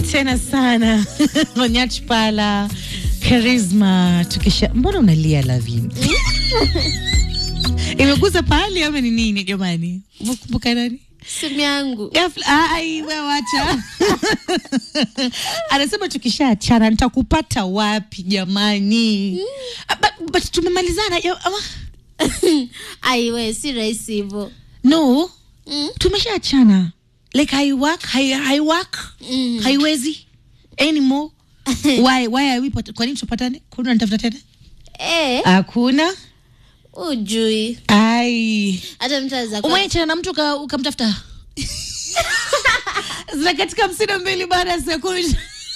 tena sana Onyach Pala Charisma tukisha. Mbona unalia Lavin? Imeguza pahali ama ni nini jamani? Umekumbuka nani? simu yangu Ghafla, ai wewe wacha. Anasema tukishaachana nitakupata wapi jamani? Ah, But, but tumemalizana ya- ama? aiwe si rahisi hivyo No, Mm. tumeshaachana. Like hai work, hai, hai work. Mm. Haiwezi anymore. why why are we pat- kwa nini tupatane? Kuna nitafuta tena? Eh, Hakuna. ujui Ai. hata mtu aweza kuwa- Umeachana na mtu uka- ukamtafuta? Zina katika hamsini na mbili baada ya saa kumi.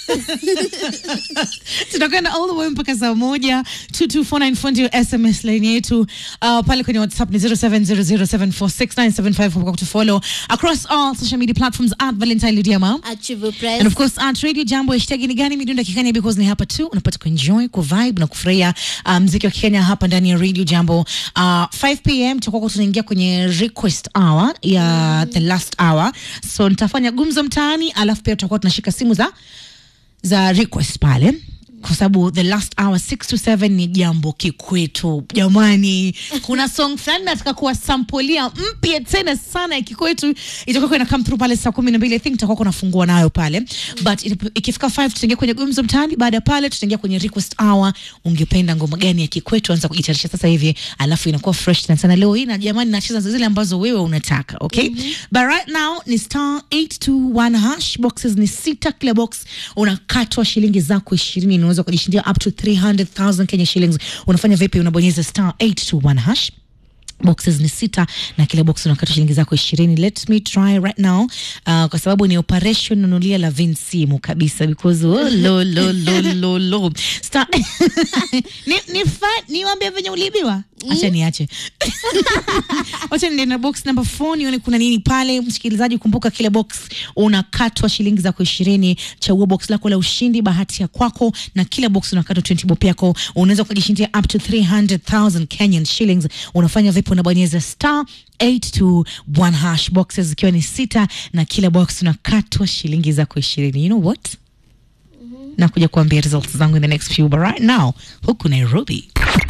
tunakwenda all the way mpaka saa moja 22494 ndio sms line yetu uh, pale kwenye whatsapp ni 0700746975 kwa kutufollow across all social media platforms at valentine ludiama achieve press And of course at Radio Jambo hashtag ni gani midunda kikenya because ni hapa tu unapata kuenjoy ku vibe na kufurahia uh, mziki wa Kenya hapa ndani ya Radio Jambo. Uh, 5 pm tutakuwa tunaingia kwenye request hour ya the last hour. So nitafanya gumzo mtaani alafu pia tutakuwa tunashika simu za za request pale kwa sababu the last hour 6 to 7 ni jambo kikwetu jamani kuna song fulani nataka kuwasampolia mpya tena sana ya kikwetu itakuwa ina come through pale saa kumi na mbili i think itakuwa kunafungua nayo pale but itap- ikifika 5 tutaingia kwenye gumzo mtaani baada ya pale tutaingia kwenye request hour ungependa ngoma gani ya kikwetu anza kujitayarisha sasa hivi alafu inakuwa fresh tena sana leo hii na jamani nacheza zile ambazo wewe unataka okay but right now ni star 821 hash boxes ni sita kila box unakatwa shilingi zako ishirini unaweza kujishindia up to 300000 kenya shillings unafanya vipi unabonyeza star 821 hash boxes ni sita na kila box unakata shilingi zako ishirini let me try right now uh, kwa sababu ni operation nunulia la vin simu kabisa because oh, lo, lo, lo, lo, lo. Star ni, ni fa, niwambia venye uliibiwa acha niache wacha niende na box number 4 nione kuna nini pale msikilizaji kumbuka kila box unakatwa shilingi zako ishirini chagua box lako la ushindi bahati ya kwako na kila box unakatwa 20 bob yako unaweza ukajishindia up to 300000 kenyan shillings unafanya vipi unabonyeza star 821 hash boxes zikiwa ni sita na kila box unakatwa shilingi zako ishirini you know what nakuja kuambia results zangu in the next few but right now huku nairobi